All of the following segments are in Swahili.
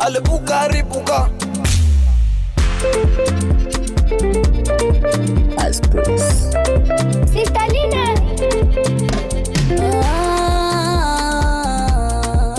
alipuka ripuka Sitalina. Ah,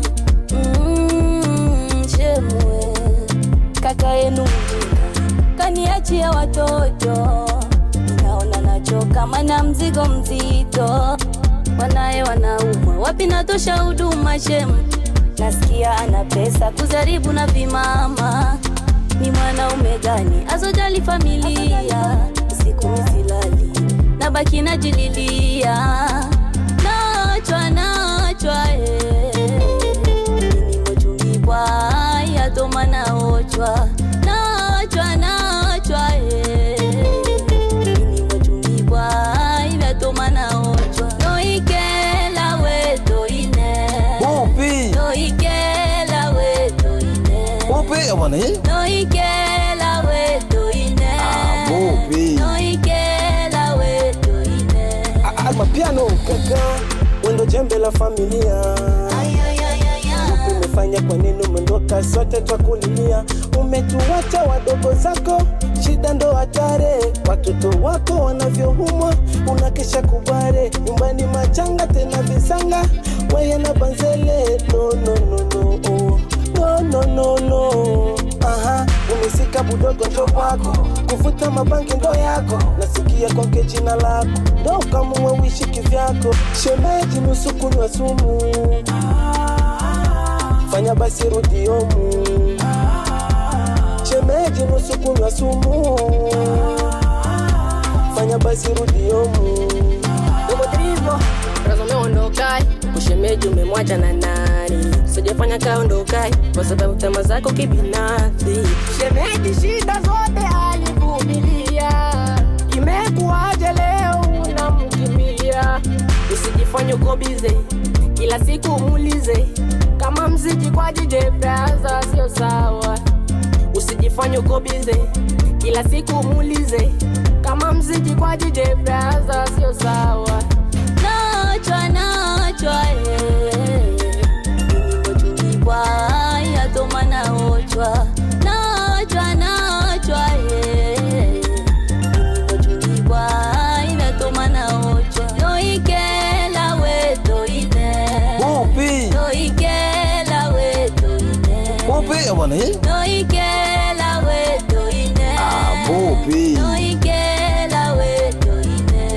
mm, Shemwe, kaka yenu mjinga kaniachia watoto, naona nachoka, mana mzigo mzito, wanaye wanaumwa, wapi natosha huduma shemu, nasikia ana pesa kuzaribu na vimama, ni mwanaume gani azojali familia, usiku misilali nabaki najililia, nachwa nachwa eh. nimochumbibwa yatoma naochwa nachwa nachwa eh. nimochumbibwa yatoma naochwa noikela wetoine upi noikela wetoine upi abana hii noikela wetoine Ah, bupi. noikela wetoine mapiano kaka wendo jembe la familia umefanya kwa nini umendoka sote twakulilia umetuwacha wadogo zako shida ndo hatare watoto wako wanavyoumwa unakesha kubare nyumbani machanga tena visanga weye na banzele no, no, no, no, oh. no, no, no, no. Aha, umesika budogo ndo kwako kuvuta mabangi ndo yako nasikia kwake jina lako ndo ukamua uishi kivyako shemeji nusu kunywa sumu fanya basi rudi omu shemeji nusu kunywa sumu fanya basi rudi omu Domotrivo, razo umeondokai, ushemeji umemwacha na nani? Sijafanya kaondokai kwa sababu tama zako kibinafsi. Shemeji shida zote alivumilia, imekuwaje leo unamkimbilia? Usijifanye uko bize, kila siku muulize kama mziki kwa DJ Braza sio sawa. Usijifanye uko bize, kila siku muulize kama mziki kwa DJ Braza sio sawa. nachwa nachwa nimochumbibwa yatoma naochwa nachwa nachwa nimochumbibwa inatoma naochwa noikela wetoine upi noikela wetoine upi abana hii noikela wetoine Ah, bupi. noikela wetoine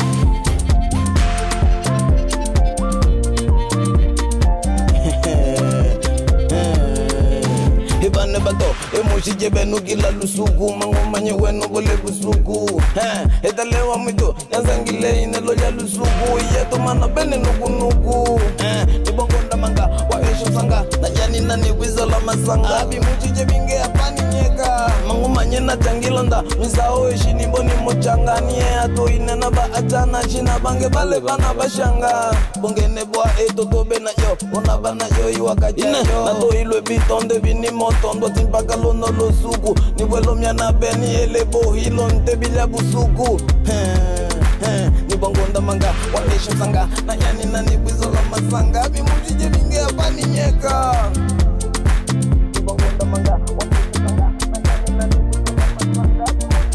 ibane bato emushije benu kila lusuku mangomanye wenu kule busuku Eh, etalewa mwito nazangile inelo ya lusuku yetomana bene nukunuku Eh, nibongonda manga wa esho sanga najani nani wizo la masanga bimushije binge apani nyeka mangomanye na tangilonda misao eshi nimboni mochanganie atoine na ba achana shina bange bale bana bashanga bongene bwa etoto bena yo ona bana yo iwakachayo natoilwe bitonde bini motondo timpaka lono losuku nibwelo myana beni elebo hilo ntebilya busuku Eh, eh, nibongonda manga waesha sanga nanyani nanibwizo la masanga bimujije binge apani nyeka nibongonda manga waesha sanga nanyani nanibwizo la masanga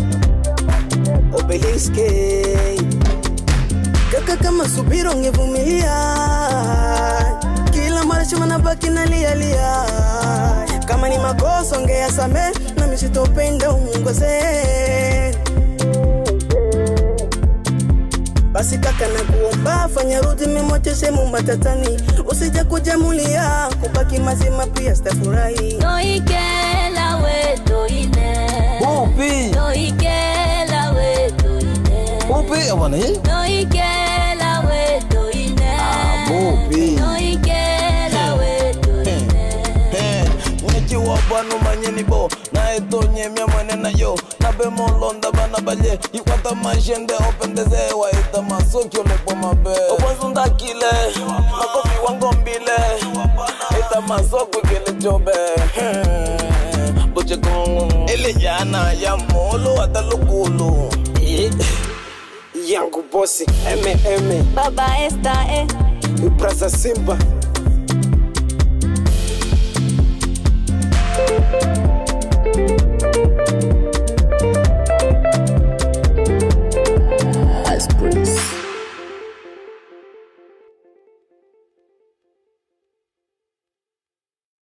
obeliske kaka kama subira ungevumilia kila mara chuma nabaki nalialia kama ni makosa ongeyasame na misitopenda umungose basi kaka na kuomba fanya rudi mimoche sehemu matatani usija kujamulia kubaki mazima pia stafurahi noikela wetoine upi noikela wetoine upi abana hii noikela wetoine bupi noikela wetoine nyechiwa bwanu manyenibo naetonyemya mwene nayo nabemolonda bana balye ikwata mashende opendeze waita masokyolepo mabe obwazundakile makofi wangombile ita masokwikele jobe bochekongo elejana ya molo atalokulu yangu bosi eme eme baba esta eh. brasa simba